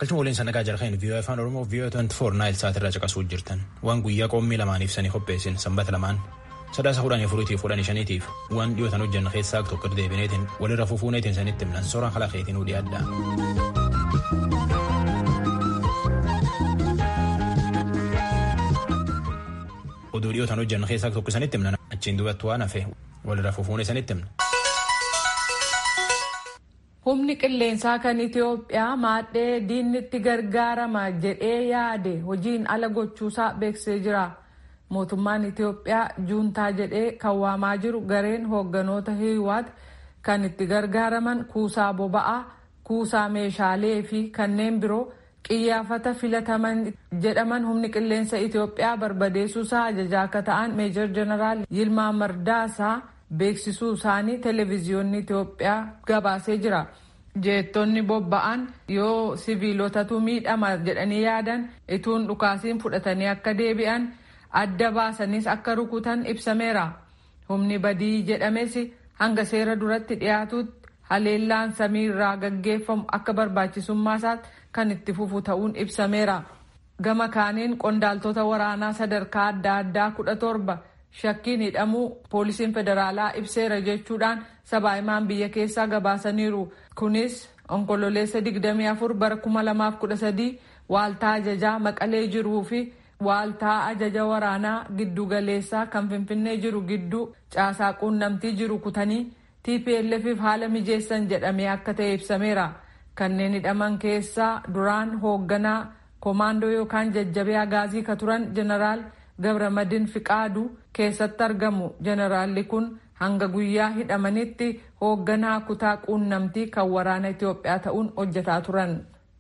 Galchuma waliin sannaqaa jalqabeen viiyoo afaan oromoo viiyoo 24 naayil sa'aatirraa caqasuu jirtan waan guyyaa qoommii lamaaniif sanii qopheessin sanbata lamaan sadaasa kudhanii afuriitiif kudhanii shaniitiif waan dhiyootan hojjanna keessaa tokko deebineetiin walirra fufuuneetiin sanitti himnan sooraan kalaqeetiin hudhii adda. oduu dhiyootan hojjanna keessaa tokko sanitti himnan achiin duubatti waan hafe walirra fufuunee sanitti himna. Humni qilleensaa kan Itoophiyaa maadhee diinni itti gargaarama jedhee yaade hojiin ala gochuusaa beeksisee jira. Mootummaan Itoophiyaa juuntaa jedhee kan waamaa jiru gareen hoogganoota hiwaat kan itti gargaaraman kuusaa boba'aa, kuusaa meeshaalee fi kanneen biroo qiyyaafata filataman jedhaman humni qilleensa Itoophiyaa barbadeessuusaa ajajaa akka ta'an meejor jeneraal Yilmaa Mardaasaa beeksisuu isaanii televezyiyoonni Itoophiyaa gabaasee jira. Jeettonni bobba'an yoo siviilotatu miidhama jedhanii yaadan ituun dhukaasiin fudhatanii akka deebi'an adda baasanis akka rukutan ibsameera. Humni badii jedhames hanga seera duratti dhiyaatutti haleellaan samii irraa gaggeeffamu akka barbaachisummaa isaatti kan itti fufu ta'uun ibsameera. Gama kaaniin qondaaltota waraanaa sadarkaa adda addaa kudha torba shakkiin hidhamuu poolisiin federaalaa ibseera jechuudhaan sabaahimaan biyya keessaa gabaasaniiru. Kunis onkololeessa 24 bara 2013 waaltaa ajajaa maqalee jiruu fi waaltaa ajaja waraanaa giddugaleessaa kan finfinnee jiru gidduu caasaa quunnamtii jiru kutanii TPLFif haala mijeessan jedhamee akka ta'e ibsameera. Kanneen hidhaman keessaa duraan hoogganaa koomaandoo yookaan jajjabee agaazii ka turan jeneraal Gabramadin Fiqaadu keessatti argamu. Jeneraalli kun hanga guyyaa hidhamanitti hoogganaa kutaa quunnamtii kan waraana Itoophiyaa ta'uun hojjetaa turan.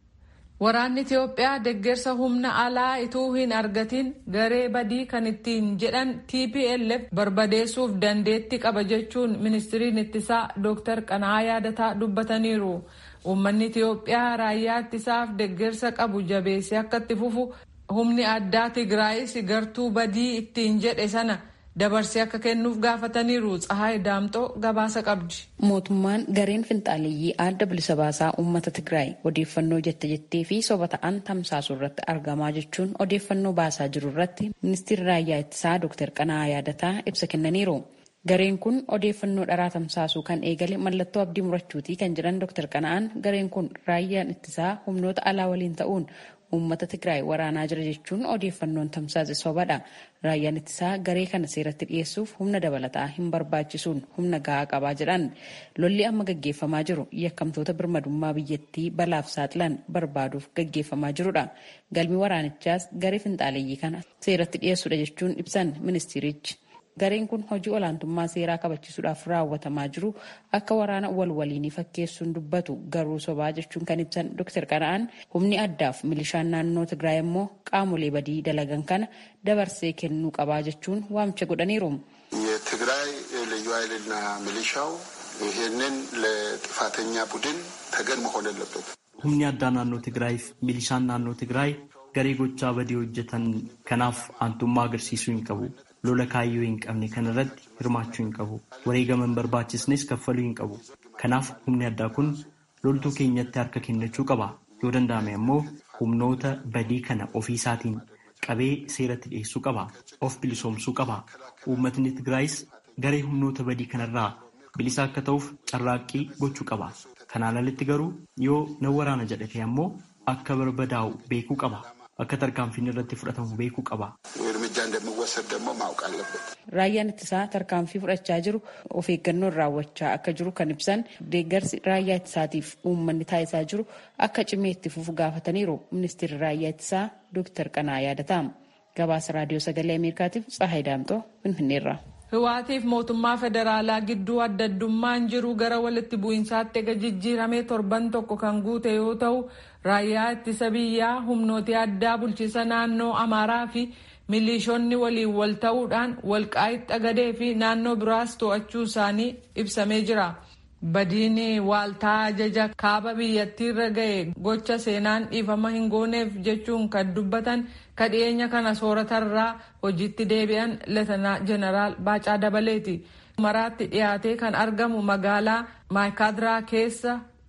Waraanni Itoophiyaa deggersa humna alaa ituu hin argatin garee badii kan ittiin jedhan TPLF barbadeessuuf dandeetti qaba jechuun ministiriin ittisaa Dr. Qana'aa Yaadataa dubbataniiru. Uummanni Itoophiyaa raayyaa ittisaaf deggersa qabu jabeessee akka itti fufu humni addaa Tigraayis gartuu badii ittiin jedhe sana dabarsee akka kennuuf gaafataniiru Tsahaay Daamxoo gabaasa qabdi. Mootummaan gareen finxaaleeyyii adda bilisa baasaa uummata Tigraay odeeffannoo jette jettee fi soba ta'an tamsaasuu irratti argamaa jechuun odeeffannoo baasaa jiru irratti ministeerri raayyaa ittisaa Dr. Qana'aa Yaadataa ibsa kennaniiru. Gareen kun odeeffannoo dharaa tamsaasuu kan eegale mallattoo abdii murachuutii kan jedhan Dr. Qana'aan gareen kun raayyaan ittisaa humnoota alaa waliin ta'uun uummata Tigraay waraanaa jira jechuun odeeffannoon tamsaase sobadha. Raayyaan ittisaa garee kana seeratti dhiyeessuuf humna dabalataa hin barbaachisuun humna gahaa qabaa jedhan. Lolli amma gaggeeffamaa jiru yakkamtoota birmadummaa biyyattii balaaf saaxilan barbaaduuf gaggeeffamaa jirudha. Galmi waraanichaas garee finxaaleeyyii kana seeratti dhiyeessuudha jechuun ibsan ministeerichi. Gareen kun hojii olaantummaa seeraa kabachiisuudhaaf raawwatamaa jiru akka waraana wal waliinii fakkeessuun dubbatu garuu sobaa jechuun kan ibsan Dr. Qana'aan humni addaaf milishaan naannoo Tigraay immoo qaamolee badii dalagan kana dabarsee kennuu qabaa jechuun waamicha godhaniiru. የትግራይ ልዩ ኃይልና ሚሊሻው ይህንን ለጥፋተኛ ቡድን ተገን መሆን የለበት። humni addaa naannoo Tigraayiif milishaan naannoo Tigraay garee gochaa badii hojjetan kanaaf aantummaa agarsiisuu hin qabu. lola kaayyoo hin qabne kanarratti hirmaachuu hin qabu. Wareegama hin barbaachisnes kaffaluu hin qabu. Kanaaf humni addaa kun loltuu keenyatti harka kennachuu qaba. Yoo danda'ame ammoo humnoota badii kana ofii isaatiin qabee seeratti dhiyeessuu qaba. Of bilisoomsuu qaba. Uummatni Tigraayis garee humnoota badii kanarraa bilisa akka ta'uuf carraaqqii gochuu qaba. Kanaan alatti garuu yoo nan waraana jedhate ammoo akka barbadaa'u beekuu qaba. Akka tarkaanfiin irratti fudhatamu beekuu qaba. እርምጃ እንደሚወሰድ ደግሞ ማወቅ አለበት። Raayyaan ittisaa tarkaanfii fudhachaa jiru of eeggannoon raawwachaa akka jiru kan ibsan deeggarsi raayyaa ittisaatiif uummanni taasisaa jiru akka cimee itti fufu gaafataniiru ministeerri raayyaa ittisaa Dr. Qana'aa Yaadataa. Gabaasa raadiyoo sagalee Ameerikaatiif Tsahaay Daamxoo Finfinneerra. Hiwaatiif mootummaa federaalaa gidduu adda addummaan jiru gara walitti bu'iinsaatti ega jijjiiramee torban tokko kan guute yoo ta'u raayyaa ittisa biyyaa humnooti addaa bulchiisa naannoo Amaaraa fi milishoonni waliin wal ta'uudhaan walqaa'itti xagadee fi naannoo biraas to'achuu isaanii ibsamee jira. Badiin waaltaa ajaja kaaba biyyattiirra ga'e gocha seenaan dhiifama hin gooneef jechuun kan dubbatan kadhiyeenya kana sooratarraa hojiitti deebi'an leetanaa jeneraal Baacaa Dabaleeti. Maraatti dhiyaatee kan argamu magaalaa Maayikaadiraa keessa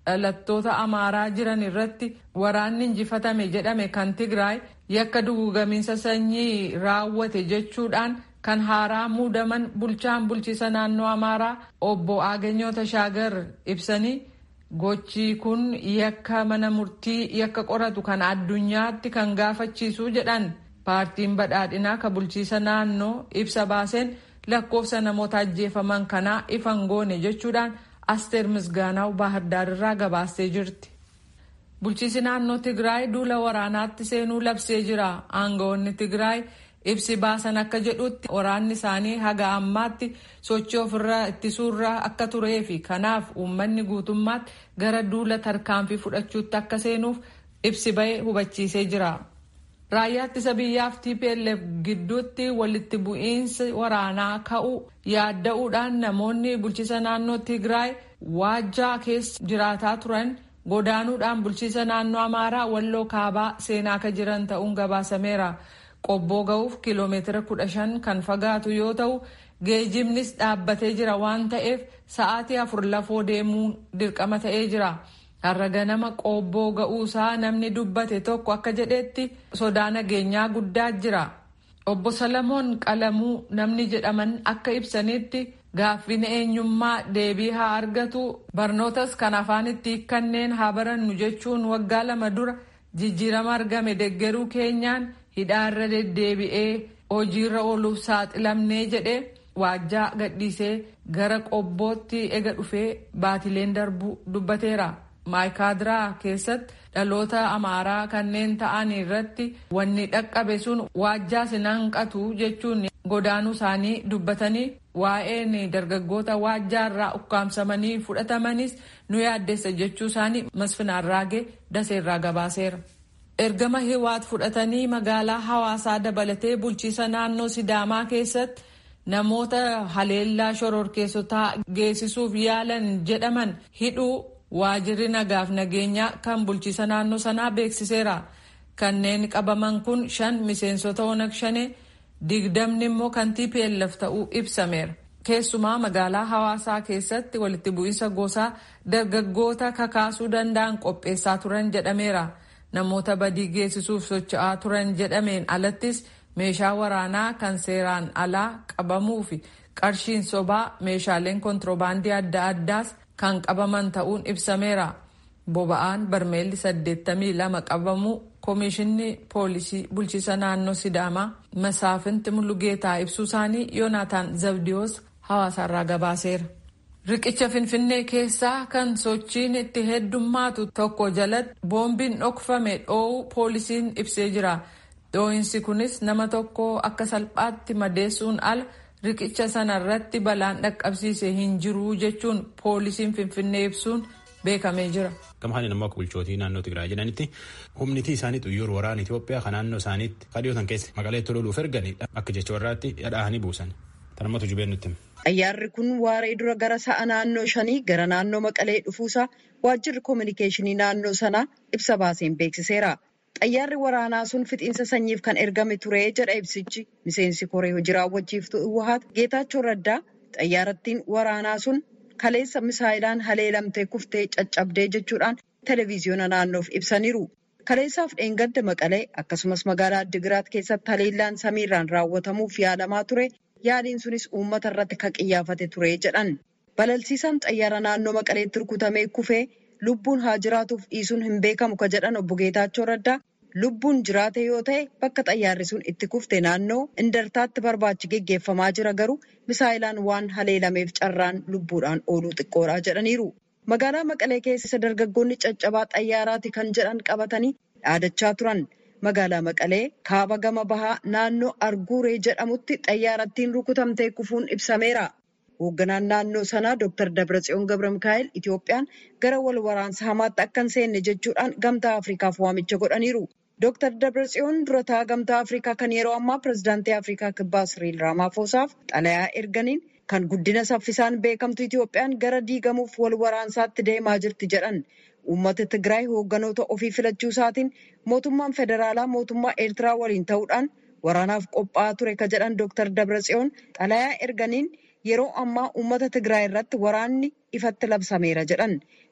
dhalattoota amaaraa jiran irratti waraanni injifatame jedhame kan tigraay yakka dugugamiinsa sanyii raawwate jechuudhaan kan haaraa muudaman bulchaan bulchiisa naannoo amaaraa obbo Aaganyoo Tashaagar ibsanii gochi kun yakka mana murtii yakka qoratu kan addunyaatti kan gaafachiisu jedhan paartiin badhaadhinaa ka bulchiisa naannoo ibsa baaseen lakkoofsa namoota ajjeefaman kanaa ifan goone jechuudhaan asteer misgaanaw baahirdaar irraa gabaastee jirti. bulchiisi naannoo tigraay duula waraanaatti seenuu labsee jira aangawoonni tigraay ibsi baasan akka jedhutti waraanni isaanii haga ammaatti sochii ofirraa ittisuurraa akka turee fi kanaaf uummanni guutummaatti gara duula tarkaanfii fudhachuutti akka seenuuf ibsi bahee hubachiisee jira. raayyaa ittisa biyyaaf tplf gidduutti walitti bu'iinsi waraanaa ka'u yaadda'uudhaan namoonni bulchiisa naannoo tigraay waajjaa keessa jiraataa turan godaanuudhaan bulchiisa naannoo amaaraa walloo kaabaa seenaa akka jiran ta'uun gabaasameera qobboo ga'uuf kiiloomeetira kudha shan kan fagaatu yoo ta'u geejibnis dhaabbatee jira waan ta'eef sa'aatii afur lafoo deemuun dirqama ta'ee jira. har'a ganama qobboo ga'uusaa namni dubbate tokko akka jedhetti sodaa nageenyaa guddaa jira obbo salamoon qalamuu namni jedhaman akka ibsanitti gaaffin eenyummaa deebii haa argatu barnootas kan afaanitti kanneen haa barannu jechuun waggaa lama dura jijjiirama argame deggeruu keenyaan hidhaarra deddeebi'ee hojiirra ooluuf saaxilamnee jedhe waajjaa gadhiisee gara qobbootti ega dhufee baatileen darbuu dubbateera. maayikaadiraa keessatti dhaloota amaaraa kanneen ta'an irratti wanni dhaqqabe sun waajjaa sinanqatu jechuun godaanuu isaanii dubbatanii waa'een dargaggoota waajjaa irraa ukkaamsamanii fudhatamanis nu yaaddeessa jechuu isaanii masfinaarraagee daseerraa gabaaseera. ergama hiwaat fudhatanii magaalaa hawaasaa dabalatee bulchiisa naannoo sidaamaa keessatti namoota haleellaa shororkeessotaa geessisuuf yaalan jedhaman hidhuu waajirri nagaaf nageenyaa kan bulchiisa naannoo sanaa beeksiseera kanneen qabaman kun shan miseensota onag shanee digdamni immoo kan tplf ta'uu ibsameera keessumaa magaalaa hawaasaa keessatti walitti bu'iinsa gosaa dargaggoota kakaasuu danda'an qopheessaa turan jedhameera namoota badii geessisuuf socho'aa turan jedhameen alattis meeshaa waraanaa kan seeraan alaa qabamuu fi qarshiin sobaa meeshaaleen kontiroobaandii adda addaas kan qabaman ta'uun ibsameera boba'aan barmeelli 82 qabamuu koomishinni poolisii bulchiisa naannoo sidaamaa masaafinti mulugeetaa ibsuu isaanii yoonaataan zabdiyoos hawaasaarraa gabaaseera. riqicha finfinnee keessaa kan sochiin itti heddummaatu tokko jalatti boombiin dhokfame dhoowuu poolisiin ibsee jira dhoohinsi kunis nama tokko akka salphaatti madeessuun ala riqicha sana irratti balaan dhaqqabsiise hin jiru jechuun poolisiin finfinnee ibsuun beekamee jira. Gamhaan immoo akka bulchootii naannoo Tigraay jedhanitti humnitii isaanii xuyyoor waraana Itoophiyaa kan naannoo isaaniitti kadhiyootan keessa maqaleetti loluuf erganii akka jecha warraatti dhadhaa'anii buusan. Tanumatu jubeen nutti. Xayyaarri kun waaree dura gara sa'a naannoo shanii gara naannoo Maqalee dhufuusaa waajjirri koominikeeshinii naannoo sanaa ibsa baaseen beeksiseera. Xayyaarri waraanaa sun fixiinsa sanyiif kan ergame ture jedha ibsichi. Miseensi koree hojii raawwachiiftuu Iwwahaat Geetaachoo Raddaa xayyaarattiin waraanaa sun kaleessa misaayilaan haleelamtee kuftee caccabdee jechuudhaan televezyiyoona naannoof ibsaniiru. Kaleessaaf dheengadda Maqalee akkasumas magaalaa Addigiraat keessatti haleellaan samiirraan raawwatamuuf yaalamaa ture. Yaaliin sunis uummata irratti kan qiyyaafate ture jedhan. Balalsiisaan xayyaara naannoo Maqaleetti rukutamee kufee lubbuun haa jiraatuuf dhiisuun hin beekamu ka jedhan obbo Geetaachoo Raddaa lubbuun jiraate yoo ta'e bakka xayyaarri sun itti kufte naannoo indartaatti barbaachi geggeeffamaa jira garuu misaayilaan waan haleelameef carraan lubbuudhaan ooluu xiqqoodha jedhaniiru. Magaalaa Maqalee keessa dargaggoonni caccabaa xayyaaraati kan jedhan qabatanii dhaadachaa turan. Magaalaa Maqalee kaaba gama bahaa naannoo Arguuree jedhamutti xayyaarattiin rukutamtee kufuun ibsameera. Hoogganaan naannoo sanaa Dr. Dabratsiyoon Gabra Mikaa'el Itoophiyaan gara wal waraansa hamaatti akka hin seenne jechuudhaan gamtaa Afrikaaf waamicha godhaniiru. Dr. Dabratsiyoon durataa gamtaa Afrikaa kan yeroo ammaa pirezidaantii Afrikaa kibbaa Siriil Raamaafosaaf xalayaa erganiin kan guddina saffisaan beekamtu Itoophiyaan gara diigamuuf wal waraansaatti deemaa jirti jedhan. Uummata Tigraay hoogganoota ofii filachuu isaatiin mootummaan federaalaa mootummaa Eertiraa waliin ta'uudhaan waraanaaf qophaa'aa ture ka jedhan Dr. Dabratsiyoon xalayaa erganiin yeroo ammaa uummata Tigraay irratti waraanni ifatti labsameera jedhan.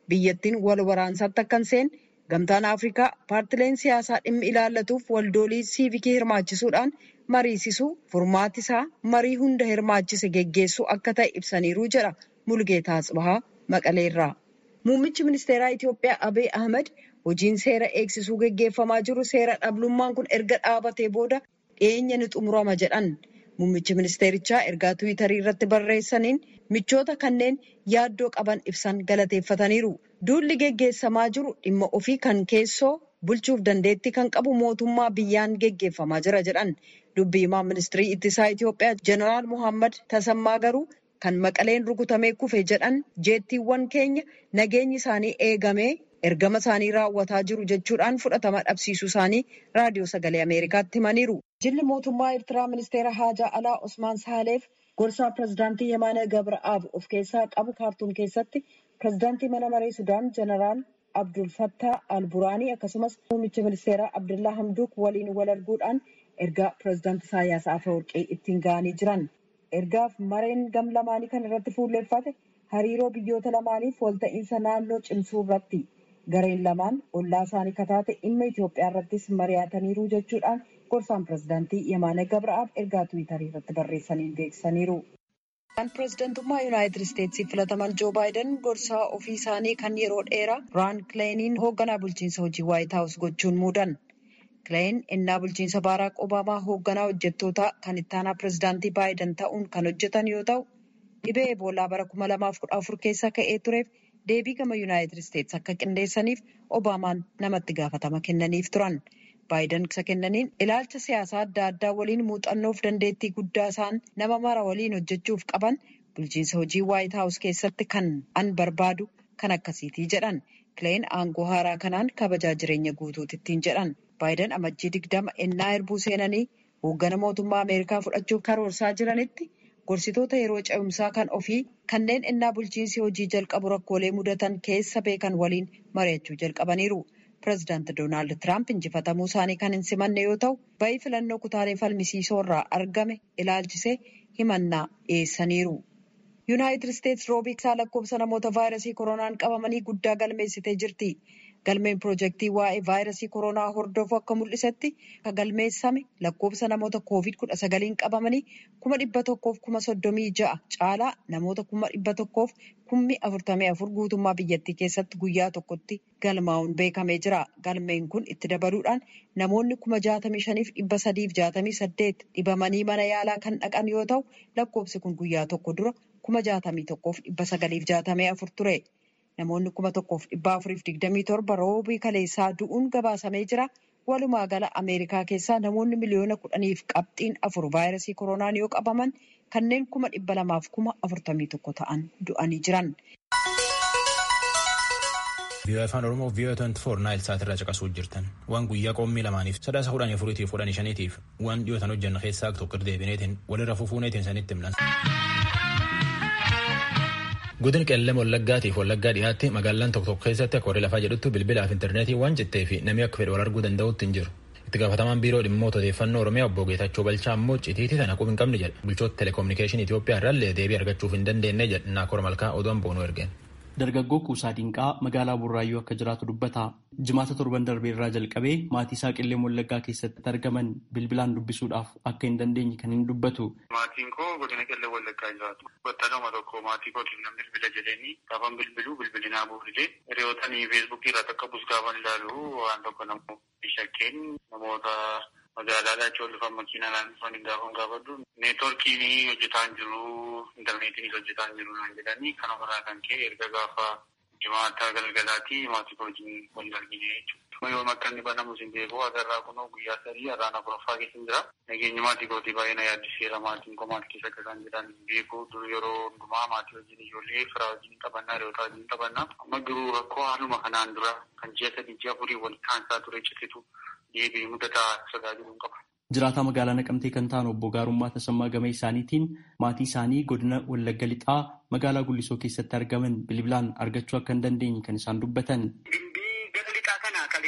biyyattiin wal waraansaatti akka hin seenne gamtaan Afrikaa paartileen siyaasaa dhimmi ilaallatuuf waldoolii siivikii hirmaachisuudhaan mariisisuu furmaati isaa marii hunda hirmaachise geggeessuu akka ta'e ibsaniiru jedha Mulgeetaa Tsibahaa Maqaleerraa. Muummichi ministeeraa Itoophiyaa Abiy Ahmed hojiin seera eegsisuu geggeeffamaa jiru seera dhablummaan kun erga dhaabatee booda dhiyeenya ni xumurama jedhan. Muummichi ministeerichaa ergaa Tiwiitarii irratti barreessaniin michoota kanneen yaaddoo qaban ibsan galateeffataniiru. Duulli geggeessamaa jiru dhimma ofii kan keessoo bulchuuf dandeettii kan qabu mootummaa biyyaan geggeeffamaa jira jedhan. Dubbii himaa ministirii ittisaa Itoophiyaa Jeneraal Muhammad Tasammaa garuu kan maqaleen rukutamee kufe jedhan jeettiiwwan keenya nageenyi isaanii eegamee ergama isaanii raawwataa jiru jechuudhaan fudhatama dhabsiisuu isaanii raadiyoo sagalee Ameerikaatti himaniiru. Jilli mootummaa Eertiraa ministeera haajaa alaa Osmaan Saaleef gorsaa pirezidaantii Yemaana Gabra'aab of keessaa qabu kaartuum keessatti pirezidaantii mana maree Sudaan Jeneraal Abdul Fattah Al-Buraanii akkasumas muummicha ministeeraa Abdullaa Hamduuk waliin wal arguudhaan ergaa pirezidaantii Isaayyaas Afeworqii ittiin ga'anii jiran. Ergaaf mareen gam lamaanii kan irratti fuulleeffate hariiroo biyyoota lamaaniif walta'iinsa naannoo cimsuu irratti. Gareen lamaan ollaa isaanii kataate dhimma Itoophiyaa irrattis mari'ataniiru jechuudhaan gorsaan pirezidaantii Yemaana Gabra'aab ergaa Tiwiitarii irratti barreessaniin beeksisaniiru. Kan pirezidantummaa Yuunaayitid Isteetsiif filataman Joo Baayiden gorsaa ofii isaanii kan yeroo dheeraa Raan Kileeniin hoogganaa bulchiinsa hojii Waayit Haawus gochuun muudan. Kileen innaa bulchiinsa Baaraak Obaamaa hoogganaa hojjettootaa kan ittaanaa pirezidaantii Baayiden ta'uun kan hojjetan yoo ta'u, dhibee Eboolaa bara 2014 keessa ka'ee tureef deebii gama yuunaayitid isteetsi akka qindeessaniif obaamaan namatti gaafatama kennaniif turan baayiden isa kennaniin ilaalcha siyaasaa adda addaa waliin muuxannoof dandeettii guddaa isaan nama mara waliin hojjechuuf qaban bulchiinsa hojii waayit haawus keessatti kan an barbaadu kan akkasiitii jedhan kileen aangoo haaraa kanaan kabajaa jireenya guutuutittiin jedhan baayiden amajjii digdama ennaa erbuu seenanii hooggana mootummaa ameerikaa fudhachuuf karoorsaa jiranitti. gorsitoota yeroo ce'umsaa kan ofii kanneen ennaa bulchiinsi hojii jalqabu rakkoolee mudatan keessa beekan waliin mari'achuu jalqabaniiru. Pireezidaanti Doonaald Tiraamp injifatamuu isaanii kan hin simanne yoo ta'u, ba'ii filannoo kutaalee falmisiisoo irraa argame ilaalchisee himannaa dhiyeessaniiru. Yuunaayitid Isteetsi roobii isaa lakkoofsa namoota vaayirasii koronaan qabamanii guddaa galmeessitee jirti. Galmeen piroojeektii waa'ee vaayirasii koronaa hordofu akka mul'isetti kan galmeessame lakkoofsa namoota koovid kudha sagaliin qabamanii kuma dhibba tokkoof kuma soddomii ja'a caalaa namoota kuma dhibba tokkoof kummi afurtamii afur guutummaa biyyattii keessatti guyyaa tokkotti galmaa'uun beekamee jira. Galmeen kun itti dabaluudhaan namoonni kuma jaatamii shaniif dhibba sadiif jaatamii saddeet dhibamanii mana yaalaa kan dhaqan yoo ta'u lakkoofsi kun guyyaa tokko dura kuma jaatamii tokkoof dhibba sagaliif jaatamii afur ture. Namoonni kuma tokkoof dhibba afuriif digdamii torba roobii kaleessaa du'uun gabaasamee jira. Walumaa gala Ameerikaa keessaa namoonni miliyoona kudhaniif qabxiin afur vaayirasii koronaan yoo qabaman kanneen kuma dhibba lamaaf kuma afurtamii tokko ta'an du'anii jiran. Viiyoo afaan Oromoo viiyoo 24 naayil sa'aatirraa caqasuu jirtan. Waan guyyaa qoommii lamaaniif sadaasa kudhanii afuriitiif kudhanii shaniitiif waan dhiyootan hojjanna keessaa tokko deebineetiin walirra fufuuneetiin sanitti himnan. Godin qeellee wallaggaatiif wallaggaa dhiyaatti magaalaan tokko tokko keessatti akka warri lafaa jedhutti bilbilaaf intarneetii waan jettee fi namni akka fedhe wal arguu danda'utti hin jiru. Itti gaafatamaan biiroo dhimmoota odeeffannoo Oromiyaa obbo Geetachoo Balchaa ammoo citiitii sana quba hin qabne jedha. Bulchoota telekominikeeshinii Itoophiyaa irraallee deebii argachuuf hin dandeenye jedha Naakor Malkaa oduun boonuu ergeen. Dargaggoo Kuusaa Dinqaa magaalaa Burraayyuu akka jiraatu dubbata. Jimaata torban darbee irraa jalqabee maatii isaa qillee wallaggaa keessatti argaman bilbilaan dubbisuudhaaf akka hin dandeenye kan hin dubbatu. Maatiin koo godina qillee wallaggaa jiraatu. Battaluma tokko maatii kootiin namni bilbila jedhanii gaafan bilbiluu bilbilinaa buufnee hiriyootanii feesbuukii irratti akka bus gaafan ilaalu waan tokko namoota shakkeen namoota magaalaadhaa achii ol dhufan makiinaan dhufan hin gaafan gaafadhu. Neetworkiin hojjetaa hin jiru, intarneetiin hojjetaa hin jiru naan jedhanii kanarraa kan ka'e erga gaafa jimaata galgalaati maatii koo wajjin wal argine jechuudha. Yoo akka inni banamu sin beeku agarraa kunoo guyyaa sadii har'aan afuraffaa keessa jira. Nageenyi maatii kootii baay'ee na yaaddiseera maatiin koo maatii keessa akka isaan jedhan beeku dur yeroo hundumaa maatii wajjin ijoollee firaa wajjin qabannaa hiriyoota wajjin qabannaa. Amma garuu rakkoo haaluma kanaan dura kan ji'a sadii ji'a afurii wal kaansaa ture cititu deebi'ee mudataa tajaajiluun qaba. Jiraataa magaalaa Naqamtee kan ta'an obbo Gaarummaa Tasammaa Gama isaaniitiin maatii isaanii godina Wallagga Lixaa magaalaa Gullisoo keessatti argaman bilbilaan argachuu akka hin dandeenye kan isaan dubbatan. Gimbii gara lixaa kana kaleessaa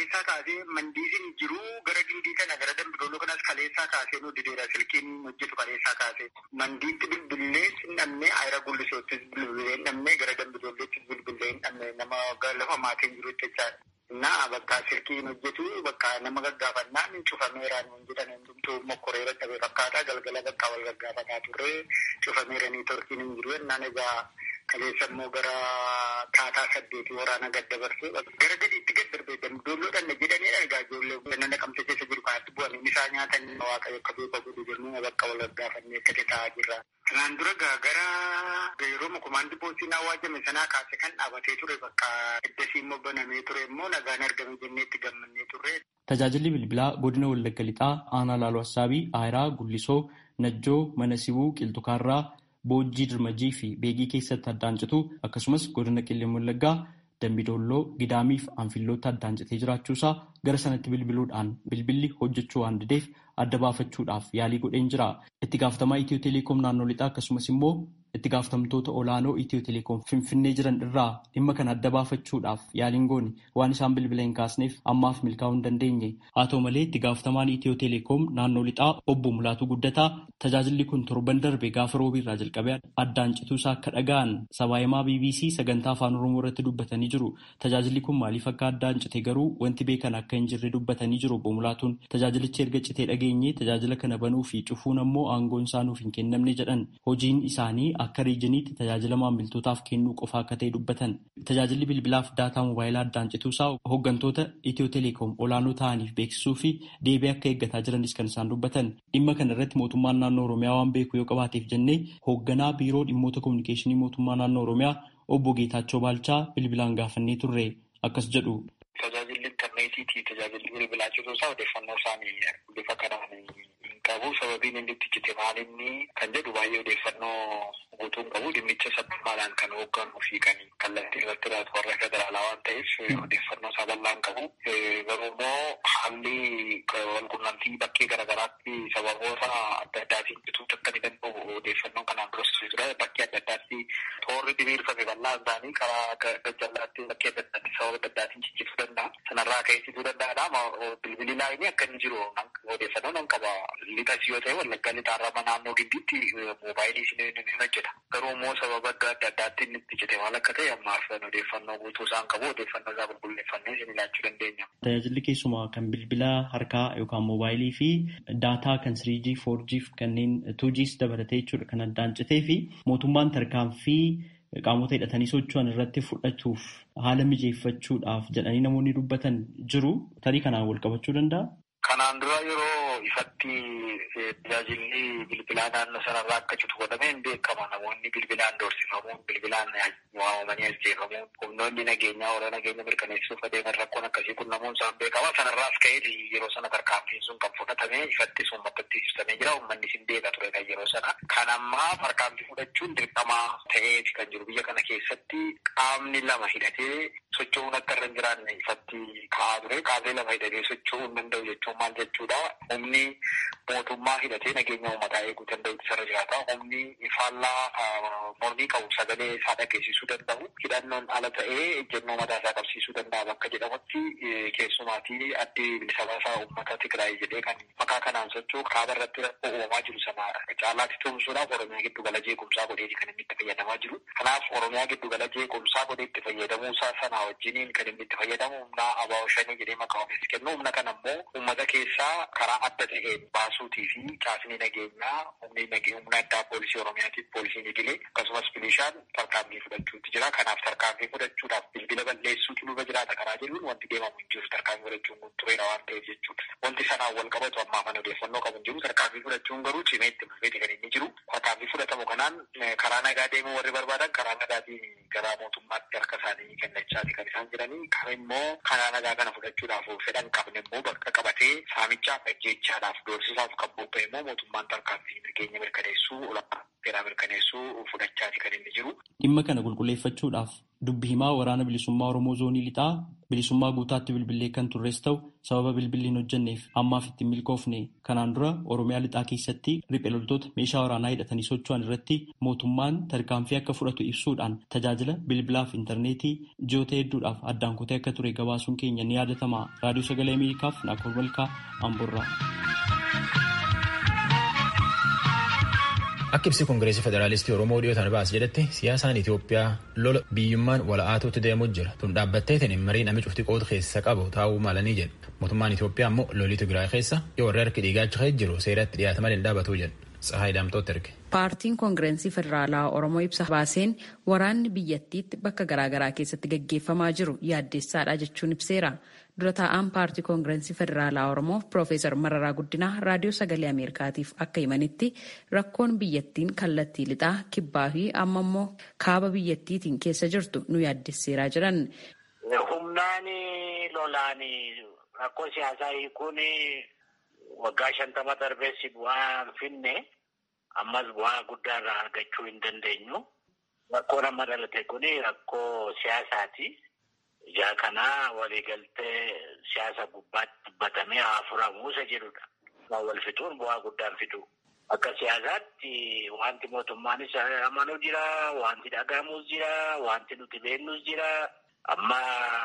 kaasee mandiisiin jiru gara gindii kana gara dambidooloo kanas kaleessaa kaasee nu dideera silkiin hojjetu kaleessaa kaasee mandiitti bilbilee hin dhabne ayira gullisoottis bilbilee hin dhabne gara dambidoolleettis bilbilee hin dhabne nama lafa maatiin jiru jechaadha. Naa bakka silkiin hojjetu bakka nama gaggaafannaan cufameeraan hin jedhan hundumtuu mokkoreera dhabe fakkaata galgala bakka wal gaggaafataa turre cufameeranii torkiin hin jiru jennaan egaa kaleessa immoo gara taataa saddeetii waraana gad dabarsee gara gadiitti gad darbee dambidoolloodhaan na jedhanii egaa ijoollee ganna naqamte keessa jiru kanatti bu'anii isaa nyaatan waaqayyo akka beeka godhu jennee bakka wal gaggaafannee akkatti taa'aa jirra. Kanaan dura gara yeroo komaandi poostiin awwaajame sanaa kaase kan dhaabatee ture bakka eddasii immoo banamee ture immoo nagaan argame jennee itti gammannee turre. Tajaajilli bilbilaa godina Wallagga Lixaa aanaa Laaloo Assaabii, Aayiraa, Gullisoo, Najjoo, Mana Sibuu, Qilxukaarraa, Boojjii Dirmajii fi Beegii keessatti addaan citu akkasumas godina Qilleen Wallaggaa, Dambidolloo, Gidaamii fi Anfillootti addaan citee jiraachuusaa gara sanatti bilbiluudhaan bilbilli hojjechuu waan dideef adda baafachuudhaaf yaalii godheen jira. Itti gaafatamaa Itiyoo Teleekoom naannoo lixaa akkasumas immoo itti gaafatamtoota olaanoo Itiyoo Teleekoom Finfinnee jiran irraa dhimma kana adda baafachuudhaaf yaaliin goone waan isaan bilbila hin kaasneef ammaaf milkaa'uu hin dandeenye. Haa ta'u malee itti gaafatamaan Itiyoo Teleekoom naannoo lixaa obbo Mulaatuu Guddataa tajaajilli kun torban darbe gaafa roobiirraa jalqabee addaan cituusaa akka dhaga'an sabaahimaa BBC sagantaa afaan Oromoo irratti dubbatanii jiru. Tajaajilli kun maaliif akka addaan cite garuu wanti beekan akka hin jirre dubbatanii jiru obbo Mulaatuun tajaajilichi erga citee dhageenye tajaajila kana banuu fi cufuun ammoo aangoon isaa nuuf hin kennamne jedhan hojiin isaanii akka riijiniitti tajaajila maamiltootaaf kennuu qofa akka ta'e dubbatan tajaajilli bilbilaaf daataa moobaayilaa addaan cituusaa hooggantoota itiyoo teleekoom olaanoo ta'aniif beeksisuu fi deebii akka eeggataa jiranis kan isaan dubbatan dhimma kana irratti mootummaan naannoo oromiyaa waan beeku yoo qabaateef jennee hoogganaa biiroo dhimmoota kominikeeshinii mootummaa naannoo oromiyaa obbo Geetaachoo Baalchaa bilbilaan gaafannee turre akkas jedhu. Tajaajilli intarneetiitii tajaajilli bilbilaa cituusaa odeeffannoo isaanii bifa kanaan hin qabu sababiin inni itti cite maalinni kan jedhu baay'ee odeeffannoo guutuun qabu dhimmicha sabbaadhaan kan hoogganuu fi kan kallattii irratti ilaatu warra federaalaa waan ta'eef odeeffannoo isaa bal'aan qabu. Garuu immoo haalli walqunnamtii bakkee garaagaraatti sababoota adda addaatiin cituu akka ni danda'u odeeffannoo kanaan duras ture bakkee adda addaatti toorri diriirfame bal'aan isaanii karaa gajjallaatti bakkee adda addaatti sababa adda addaatiin ciccibsuu danda'a. Sanarraa ka'eessituu danda'adha. Bilbilli laayinii akka inni jiru odeeffannoo nan qaba. Lixas yoo ta'e wallaggaa lixaarraa naannoo giddiitti moobaayilii isin ni hojjeta. Garuu immoo sababa adda adda addaatti inni itti cite maal akka ta'e ammaaf odeeffannoo guutuu isaan qabu odeeffannoo isaa qulqulleeffannee isin ilaachuu dandeenya. Tajaajilli keessumaa kan bilbila harkaa yookaan moobaayilii fi daataa kan 3G, 4G fi kanneen 2Gs dabalatee jechuudha kan addaan citee fi mootummaan tarkaanfii qaamota hidhatanii socho'an irratti fudhatuuf haala mijeeffachuudhaaf jedhanii namoonni dubbatan jiru. Tarii kanaan wal qabachuu danda'a? Kanaan dura yeroo ifatti tajaajilli bilbilaa naannoo sanarraa akka citu godhameen beekama. Namoonni bilbilaan doorsifamuun, bilbilaan waamamanii ajjeefamuun, humnoonni nageenyaa warra nageenya mirkaneessuuf adeeman rakkoon akkasii kun namoonni isaan beekama. Sanarraas ka'ee yeroo sana tarkaanfiin sun kan fudhatame ifatti sun mattatti ibsamee jira. Uummanni sin beeka ture kan yeroo sana. Kan ammaa tarkaanfii fudhachuun dirqamaa ta'eeti kan jiru biyya kana keessatti qaamni lama hidhatee socho'uun akka irra hin jiraanne ifatti ka'aa ture. Qaamni lama hidhatee socho'uu hin danda'u jechuun maal jechuudha? Humni mootummaa hidhatee nageenya uummataa eeguu danda'u isarra jiraata. Humni faallaa mormii qabu sagalee isaa dhageessisuu danda'u. Hidhannoon ala ta'ee ejjennoo mataa isaa qabsiisuu danda'a bakka jedhamutti keessumaatii addi bilisa baasaa uummata Tigraay jedhee kan maqaa kanaan socho'u kaaba irratti rakkoo uumamaa jiru sana caalaatti tumsuudhaaf Oromiyaa giddu gala jeequmsaa godheeti kan inni itti fayyadamaa jiru. Kanaaf Oromiyaa giddu gala jeequmsaa godhee itti fayyadamuusaa sana wajjiniin kan inni itti fayyadamu humna abaa'oo shanii jedhee maqaa ofiis kennu humna kana immoo uummata keessaa karaa adda ta'een baasuutii fi caasni nageenyaa humni humna addaa poolisii oromiyaatiif poolisiin idilee akkasumas milishaan tarkaanfii fudhachuutti jira kanaaf tarkaanfii fudhachuudhaaf bilbila balleessuutu nurra jiraata karaa jedhuun wanti deemamu hin jiru tarkaanfii fudhachuun kun tureera waan ta'eef jechuudha wanti sanaan wal qabatu ammaa kan odeeffannoo qabu hin jiru tarkaanfii fudhachuun garuu cimee itti fufeeti kan inni jiru tarkaanfii fudhatamu kanaan karaa nagaa deemuu warri barbaadan karaa nagaatiin gara mootummaatti harka isaanii kennachaati kan isaan jiranii kan immoo karaa nagaa kana fudhachuudhaaf fedhan qabne immoo bakka qabatee saamichaaf ajjeechaadhaaf doorsisaaf kan bobba'e immoo mootummaan tarkaanfii nageenya mirkaneessuu olaanaa seeraa mirkaneessuu fudhachaati kan inni jiru. Dhimma kana qulqulleeffachuudhaaf dubbi himaa waraana bilisummaa Oromoo zoonii lixaa bilisummaa guutaatti bilbilee kan turres ta'u sababa bilbilli hin hojjenneef ammaaf ittiin milkoofne kanaan dura Oromiyaa lixaa keessatti riphee loltoota meeshaa waraanaa hidhatanii socho'an irratti mootummaan tarkaanfii akka fudhatu ibsuudhaan tajaajila tajaajila bilbilaa fi intarneetii ji'oota hedduudhaaf addaan kutee akka ture gabaasuun keenya ni yaadatama. Raadiyoo Sagalee Ameerikaaf Naakoor Malkaa Amborraa. Akka ibsi Koongireesii Federaalistii Oromoo dhiyootaan baas jedhetti siyaasaan Itoophiyaa lola biyyummaan wala'aatuutti deemuu jira. Tun dhaabbatteetiin marii namni cufti qoodu keessa qabu taa'uu malanii jedha. Mootummaan Itoophiyaa immoo lolii Tigraay keessa yoo warri harki dhiigaacha jiru seeratti dhiyaata malee hin dhaabatuu jedha. Tsahaay Daamtooti erge. Paartiin Koongireesii Federaalaa Oromoo ibsa baaseen waraanni biyyattiitti bakka garaagaraa keessatti gaggeeffamaa jiru yaaddeessaadha jechuun ibseera. Dura taa'aan paartii Koongireesii Federaalaa Oromoo Piroofeesar Mararaa Guddinaa raadiyoo sagalee Ameerikaatiif akka himanitti rakkoon biyyattiin kallattii lixaa kibbaa fi amma immoo kaaba biyyattiitiin keessa jirtu nu yaaddesseeraa jiran. Humnaan lolaan rakkoo siyaasaa hiikuun waggaa shantama darbeessi bu'aa finne ammas bu'aa guddaa irraa argachuu hin dandeenyu. Rakkoon amma dhalate kun rakkoo siyaasaati. Ijaa kanaa waliigaltee siyaasa gubbaatti dubbatamee haa furamu isa jedhudha. Wal fixuun bu'aa guddaan fidu. Akka siyaasaatti wanti mootummaanis amanuu jira, wanti dhagahamus jira, wanti nuti beeknus jira. Amma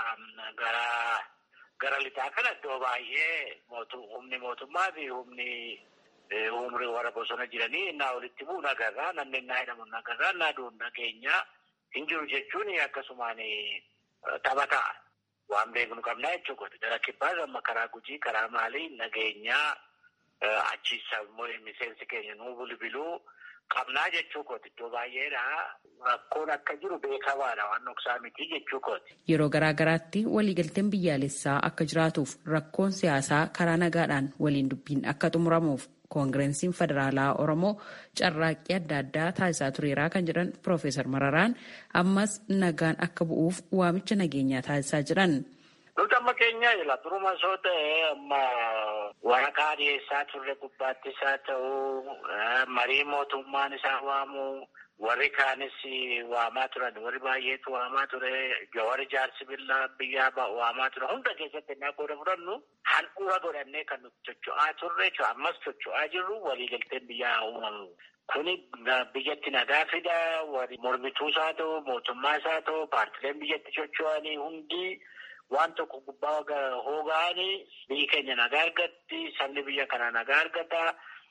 gara gara lixaa kana iddoo baay'ee humni mootummaa fi humni umrii warra bosona jiranii innaa walitti bu'u nagarraa, namni innaa hidhamu nagarraa, innaa du'u nageenya hin jiru jechuun akkasumaan taphataa waan beeknu qabnaa jechuudha. Gara kibbaas amma karaa gujii karaa maalii nageenyaa achiisa miseensi keenya nuu bilbiluu qabnaa jechuu kooti iddoo baay'eedha. Rakkoon akka jiru beekamaadha waan dhoksaa miti jechuu kooti. Yeroo garaa garaatti waliigalteen biyyaalessaa akka jiraatuuf rakkoon siyaasaa karaa nagaadhaan waliin dubbiin akka xumuramuuf koongireesiin federaalaa oromoo carraaqqii adda addaa taasisaa tureeraa kan jedhan piroofeesar mararaan ammas nagaan akka bu'uuf waamicha nageenyaa taasisaa jiran. Nuti amma keenya jira duruma soo ta'e amma waraqaa dhiyeessaa turre gubbaatti isaa ta'uu marii mootummaan isaa waamu warri kaanis waamaa turan warri baay'eetu waamaa ture jawari jaarsi billaa biyyaa waamaa ture hunda keessatti innaa qooda fudhannu handhuura godhannee kan nuti socho'aa turre ammas socho'aa jirru waliigalteen biyyaa uumamu. Kuni biyyatti nagaa fida warri mormituu isaa ta'u mootummaa isaa ta'u paartileen biyyatti socho'anii hundi waan tokko gubbaa hoogaanii biyyi keenya nagaa argatti sabni biyya kanaa nagaa argata.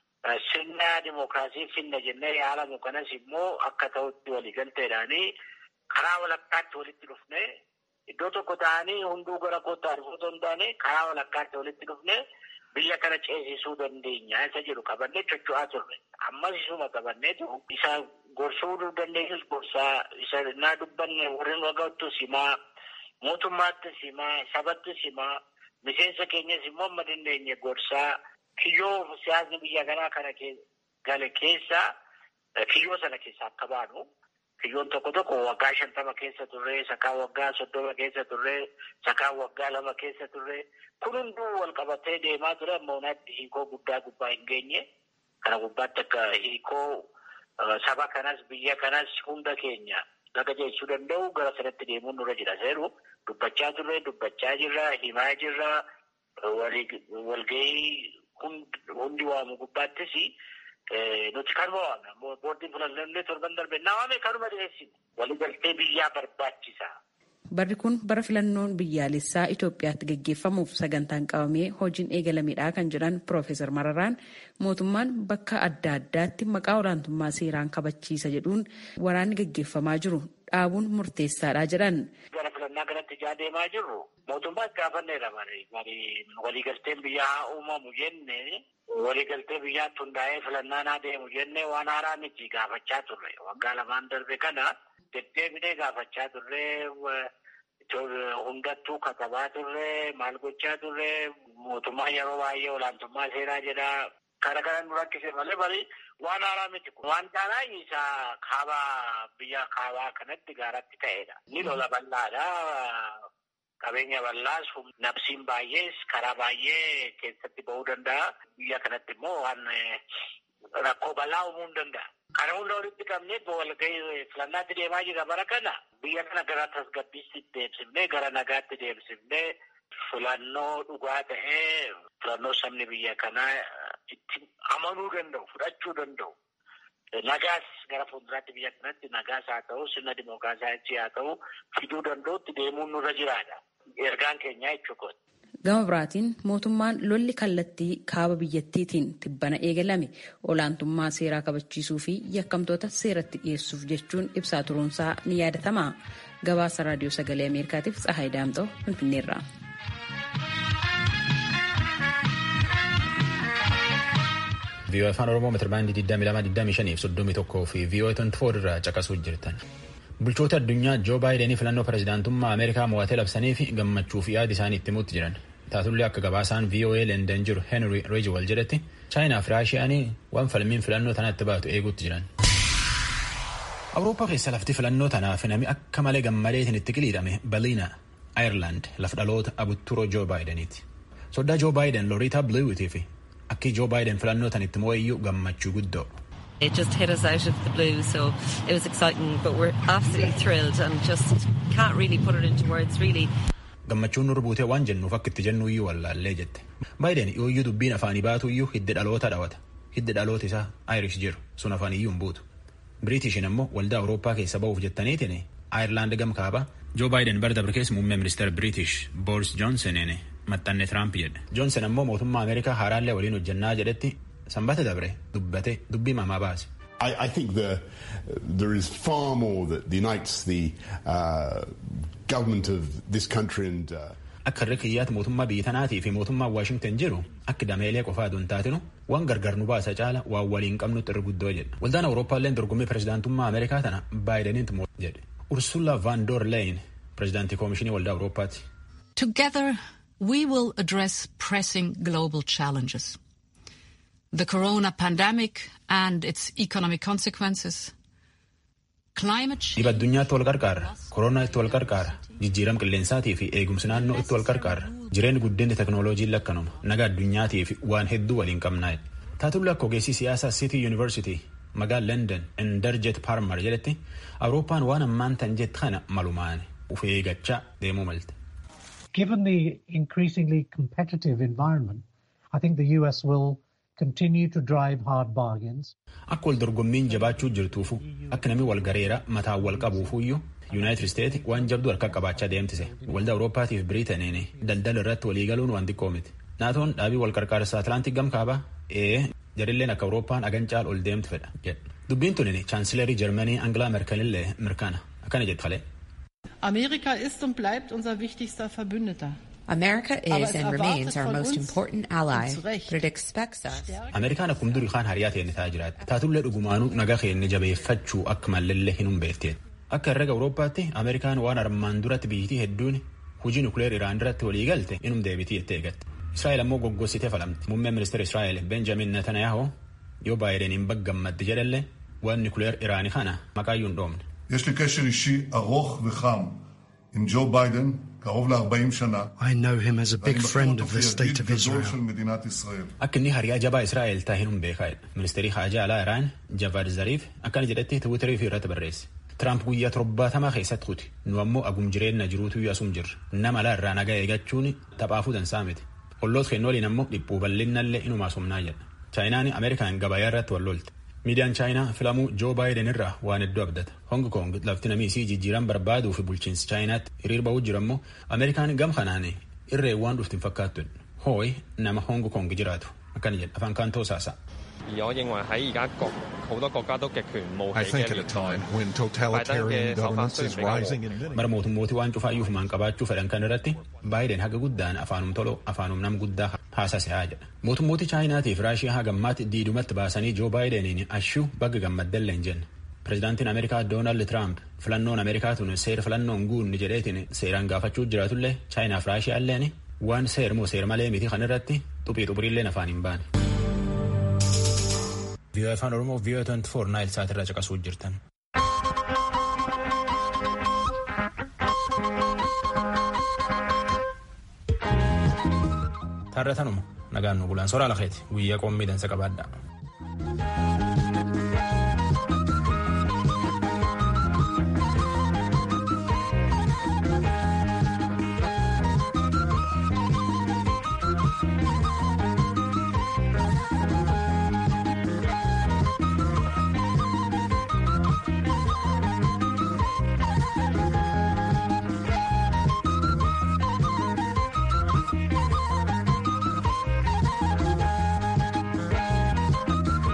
Sirna dimookiraasii finna jennee yaalamu kanas immoo akka ta'utti waliigalteedhaanii karaa walakkaatti walitti dhufne iddoo tokko ta'anii hunduu gara kootaa dhufuu hin taane karaa walakkaatti walitti dhufne biyya kana ceesisuu dandeenya isa jedhu qabannee socho'aa turre. Ammas isuma qabanneetu isa gorsuu dandeenyus gorsaa isa naa dubbanne warreen waggattu simaa mootummaatti simaa sabatti simaa miseensa keenyas immoo amma dandeenye gorsaa. Kiyyoo siyaasni biyya kanaa kana gale keessa kiyyoo sana keessa akka baanu kiyyoon tokko tokko waggaa shantama keessa turre sakaa waggaa soddoma keessa turre sakaa waggaa lama keessa turre kun hunduu wal qabatee deemaa ture amma unaatti hiikoo guddaa gubbaa hin geenye kana gubbaatti akka hiikoo saba kanas biyya kanas hunda keenya laga jeechuu danda'u gara sanatti deemuun nurra jira seeru dubbachaa turre dubbachaa jirra himaa jirra walgahii. Hundi waamu gubbaattis nuti kanuma waamna. Boordiin filannoo torban darbe naa waame kanuma dhiyeessine. Waliigaltee biyyaa barbaachisa. Barri kun bara filannoon biyyaalessaa Itoophiyaatti gaggeeffamuuf sagantaan qabamee hojiin eegalameedha kan jedhan Piroofeesar Mararaan mootummaan bakka adda addaatti maqaa olaantummaa seeraan kabachiisa jedhuun waraanni gaggeeffamaa jiru dhaabuun murteessaadha jedhan. Gara filannaa kanatti ijaa deemaa jirru mootummaa gaafanneedha waliigalteen biyyaa haa uumamu jenne waliigaltee biyyaatti hundaa'ee filannaan haa deemu jenne waan haaraa miti gaafachaa turre waggaa lamaan darbe kana. Deddeebinee gaafachaa turre hundattuu katabaa turre maal gochaa turre mootummaa yeroo baay'ee olaantummaa seeraa jedhaa kana kana nu rakkise malee bari waan haaraa miti waan taanaa isaa kaabaa biyya kaabaa kanatti gaaratti ta'edha. Ni lola bal'aadha. Qabeenya bal'aas nabsiin baay'ees karaa baay'ee keessatti ba'uu danda'a. Biyya kanatti immoo waan rakkoo bal'aa uumuu ni danda'a. Kana hunda walitti qabnee walgahii filannaatti deemaa jira bara kana biyya kana gara tasgabbiitti deemsifnee gara nagaatti deemsifnee filannoo dhugaa ta'ee filannoo sabni biyya kanaa itti amanuu danda'u fudhachuu danda'u nagaas gara fuulduraatti biyya kanatti nagaas haa ta'u sirna dimookiraasiyaatti haa ta'u fiduu danda'utti deemuun nurra jiraadha. Ergaan keenyaa jechuudha. Gama biraatiin mootummaan lolli kallattii kaaba biyyattiitiin tibbana eegalame olaantummaa seeraa kabachiisuu fi yakkamtoota seeratti dhiyeessuuf jechuun ibsaa turuunsaa ni yaadatama. Gabaasa raadiyoo sagalee Ameerikaatiif Tsahaay Daamxoo Finfinneerraa. vii'oo afaan oromoo metirbaandii 2225 fi 31 fi vii'oo 24 irraa caqasuu jirtan. bulchoota addunyaa joo baayidanii filannoo pirezidaantummaa ameerikaa mo'atee labsanii fi gammachuu fi yaada isaanii itti himuutti jiran taatullee akka gabaasaan voa leendan jiru henry reejiwal jedhetti chaayinaa fi raashiyaanii waan falmiin filannoo tanaatti baatu eeguutti jiran. awurooppaa keessa lafti filannoo tanaaf nami akka malee gammadeetiin itti qiliidhame baliina ayerlaand lafa dhaloota abutturoo joo baayidaniiti soddaa joo baayiden looriitaa biliwiitii fi akki joo baayiden filannoo tanitti mo'eeyyuu gammachuu guddoo. It just hit us out of the blue, so it was exciting, but we're absolutely thrilled and just can't really put it into words, really. Gammachuun nurra buutee waan jennuuf akka itti jennu iyyuu wallaallee jette. Baayiden yooyyuu dubbiin afaanii baatu iyyuu hidda dhaloota dhawata. Hidda dhaloota isaa Irish jiru sun afaan iyyuu hin buutu. Biriitishin immoo waldaa Awurooppaa keessa ba'uuf jettaniitiin Ayirlaand gam kaaba. Joo Baayiden bara dabre keessa muummee ministeera Biriitish Booris Joonsoniin maxxanne Tiraamp jedhe. Joonson ammoo mootummaa Ameerikaa haaraallee waliin hojjannaa jedhetti sanbata dabre dubbate dubbii mamaa baase. I, I think the, there is far more that unites the uh, government of this country and. Uh, akka irra kiyyaatti mootummaa biyya tanaatii fi mootummaa Waashington jiru akka dameelee qofaa aduun taatinu waan gargar nu baasa caala waan waliin qabnutti irra guddoo jedha. Waldaan Awurooppaallee dorgommii pirezidaantummaa Ameerikaa tana Baayideniin moo jedhe. Ursula van der Leyen pirezidaantii koomishinii waldaa Awurooppaati. Together we will address pressing global challenges. the corona pandemic and its economic consequences, climate change. Dhiba addunyaatti wal qarqaarra, koronaa itti wal qarqaarra, jijjiirama qilleensaatii fi eegumsi naannoo itti wal qarqaarra, jireenyi guddinni teknooloojiin lakkanuma, naga addunyaatii fi waan hedduu waliin qabnaa. Taatullee akka ogeessii siyaasaa City University magaala London Inderjet Parmar jedhetti Awurooppaan waan ammaan tan jette kana malumaan uf eeggachaa deemuu malte. Given the increasingly competitive environment, I think the US will continue to drive hard bargains. Akka wal dorgommiin jabaachuu jirtuufu akka namni wal gareera mataan wal qabuufuyyuu Yuunaayitid Isteetsi waan jabduu harka qabaachaa deemtise. Waldaa Awurooppaatiif Biriitaniin daldala irratti waliigaluun waan xiqqoo miti. naatoon dhaabii wal qarqaarsa Atlaantik gam kaabaa ee jarilleen akka Awurooppaan agancaal ol deemtu fedha jedha. Dubbiin tunin chaansilerii Jarmanii Angilaa Merkelillee mirkana akkana jedhu falee. Amerika ist und bleibt unser wichtigster Verbündeter. America is and remains our most important ally, but it expects us. Ameerikaan akkuma durii kaan hariyaa ta'e ta'aa jiraatti. Taatullee dhugumaanuu nagaa keenya jabeeffachuu akka mallallee hin humbeefteet. Akka herrega Awurooppaatti Ameerikaan waan armaan duratti biyyittii hedduun hujii nukleer Iraan irratti walii galte inum deebitii jettee eegatte. Israa'el ammoo goggositee falamti. Muummeen ministeera Israa'el Benjamin Netanyahu yoo baay'edaniin baggammadde jedhallee waan nukleer Iraanii kana maqaayyuu hin dhoomne. יש לי קשר אישי ארוך וחם עם ג'ו ביידן, קרוב ל-40 שנה. I know him as a big friend of the state of גדול Israel. של מדינת ישראל. Akka inni hariyaa jabaa Israa'el taa'e hin beekaadha. Ministeerri haajaa alaa Iraan Javad Zariif akkana jedhetti Tiwiiterii fi irratti barreesse. Tiraamp guyyaa torbaatamaa keessatti kuti. Nu ammoo agum jireenya jiruutu asum jirra. Nama alaa irraa nagaa eegachuun taphaafuu dansaa miti. Olloota keenya waliin ammoo dhiphuu bal'innallee inuma asumnaa jedha. Chaayinaan Ameerikaan gabayaa irratti wal lolte. Miidiyaan Chaayinaa filamuu Joo Baayiden irraa waan hedduu abdata. Hong Kong lafti namii isii jijjiiran barbaaduu fi bulchiinsi Chaayinaatti hiriir ba'uu jira ammoo Ameerikaan gam kanaan irree waan dhufti hin fakkaattu. Hooyi nama Hong Kong jiraatu. Akkana jedha afaan kaantoo saasaa. 而我認為喺而家各好多國家都極權冒 I 起 think 嘅 at a 年代 time when 拜登 totalitarian 嘅手法 governance 雖然 is 比較和 rising in many Bara mootummooti waan cufaayyuuf maan qabaachuu fedhan kan irratti Baayiden haga guddaan afaanum toloo afaanum nam guddaa haasasee jedha. Mootummooti Chaayinaatii fi Raashiyaa haga ammaatti diidumatti baasanii Joo Baayideniin ashuu bagga gammaddellee hin jenne. Pireezidaantiin Ameerikaa Doonaald Tiraamp filannoon Ameerikaa tun seera filannoon guunni jedheetiin seeraan gaafachuu jiraatullee Chaayinaa fi Raashiyaa illeen waan seer moo seer malee miti kan irratti xuphii xuphirillee afaan hin baane. VOA afaan Oromoo VOA 24 Naayil Saat irraa caqasuu jirtan. Taarratanuma nagaan nu bulaan soraa lakeeti guyyaa qommii dansa qabaadha.